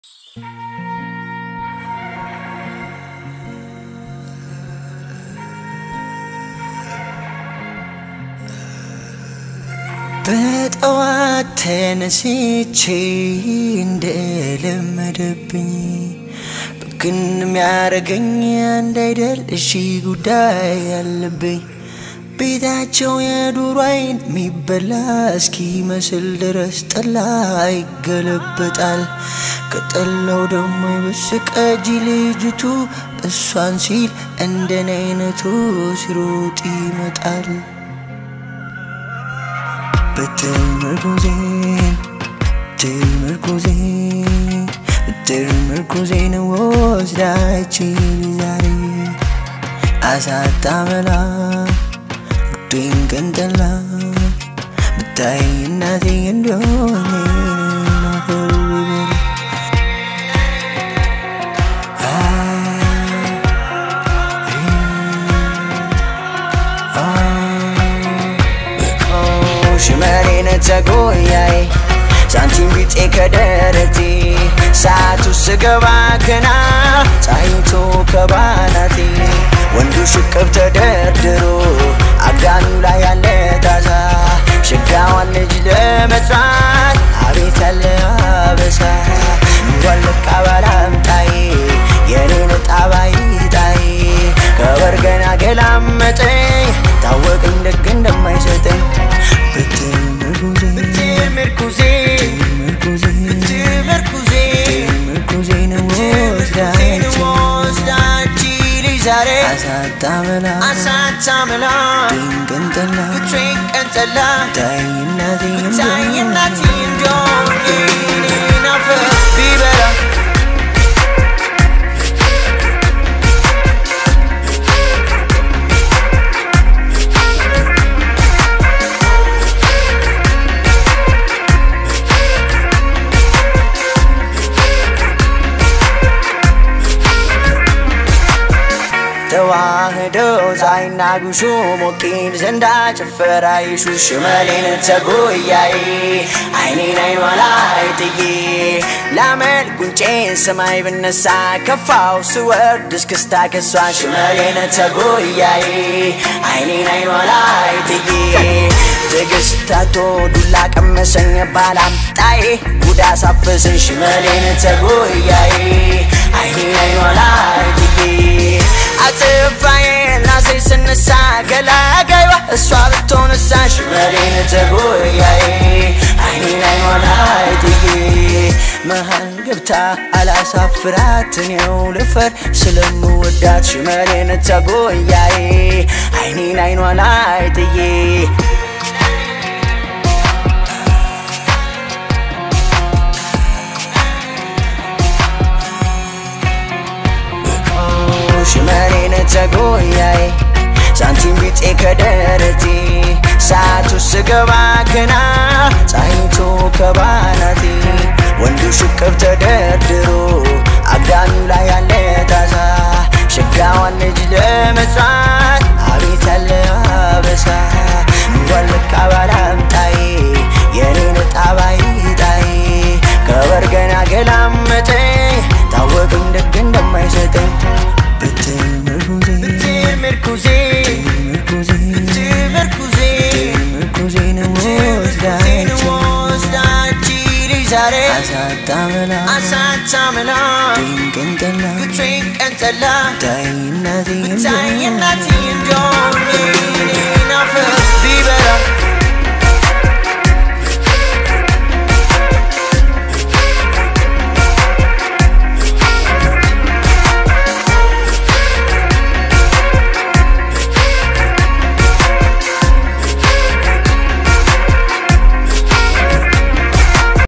በጠዋት ተነስቼ እንደለመደብኝ ብክን የሚያረገኝ አንድ አይደል እሺ ጉዳይ ያለብኝ ቤታቸው የዱሮ አይን የሚበላ እስኪመስል ድረስ ጠላ ይገለበጣል። ከጠላው ደግሞ የበስቀጂ ልጅቱ እሷን ሲል እንደኔ አይነቱ ሲሮጥ ይመጣል። በትር ምርኩዜን ትር ምርኩዜን ትር ምርኩዜን ወስዳችን ዛሬ አሳጣመላ ጉዴን ቀንጠላ ብታይ እናቴ እንደሆነ ናፈር ቢበል ሽመሬን ተጎያይ ሳንቲም ቢጤ ከደረቴ ሰዓቱ ስገባ ገና ፀሐይቶ ከባናቴ ወንዱ ሽቅብ ተደርድሮ አጋኑ ላይ ያለ ታዛ ሽጋዋን ልጅ ለመጥራት አቤት ያለ አበሳ እንኳን ልቃ ባላምጣዬ የኔን ጣባይ ጣዬ ከበር ገና ገላመጠኝ ታወቀኝ ደግ እንደማይሰጠኝ ብትር ምርኩዜ ብትር ምርኩዜ ምርኩዜ ወስዳች ልጅ ዛሬ አሳጣመላ አሳጣመላ ድንቅንጠላ ቀንጠላ ታይ እናቴ ታይ እናቴ እንደሆነ ናፈር ቢበላ ተዋህደው ፀሐይና ጉሹ ሞቂል ዘንዳ ጭፈራ ይሹ ሽመሌን ተጎያይ አይኔን አይኗ ላይ ጥዬ ላመል ጉንጬን ሰማይ ብነሳ ከፋው ስወርድ እስክስታ ከሷ ሽመሌን ተጎያይ አይኔን አይኗ ላይ ጥዬ ትዕግስታቶ ዱላ ቀመሰኝ ባላምጣዬ ጉዳ ሳፈስን ሽመሌን ተጎያይ አይኔን አይኗ ላይ ጥዬ አጥፋዬ ናሴ ስነሳ ገላጋይዋ እሷ ብትሆንሳ ሽመሌን ተጎያዬ አይኔን አይኗ ላይ ጥዬ መሃል ገብታ አላሳፍራት እኔው ልፈር ስለምወዳት ሽመሌን ተጎያዬ አይኔን አይኗ ላይ ጥዬ ሽመኔን ተጎያይ ሳንቲም ቢጤ ከደረቴ ሰዓቱ ስገባ ገና ፀሐይቶ ከባናቴ ወንዱ ሽቅብ ተደርድሮ አጋኑ ላይ ያለ ታዛ ሽጋዋን ልጅ ለመጽዋት አቤት ያለ አበሳ እንኳን ልካ ባላምጣዬ የኔን ጣባይ ጣዬ ከበር ገና ገላመጠኝ ታወቀኝ ደግ እንደማይሰጠኝ ብትር ምርኩዜ ብትር ምርኩዜ ምርኩዜን ወስዳች ልጅ ዛሬ አሳጣመላ አሳጣመላ ድንቅንጠላ ቀንጠላ ታይ እናቴ ታይ እናቴ እንደሆነ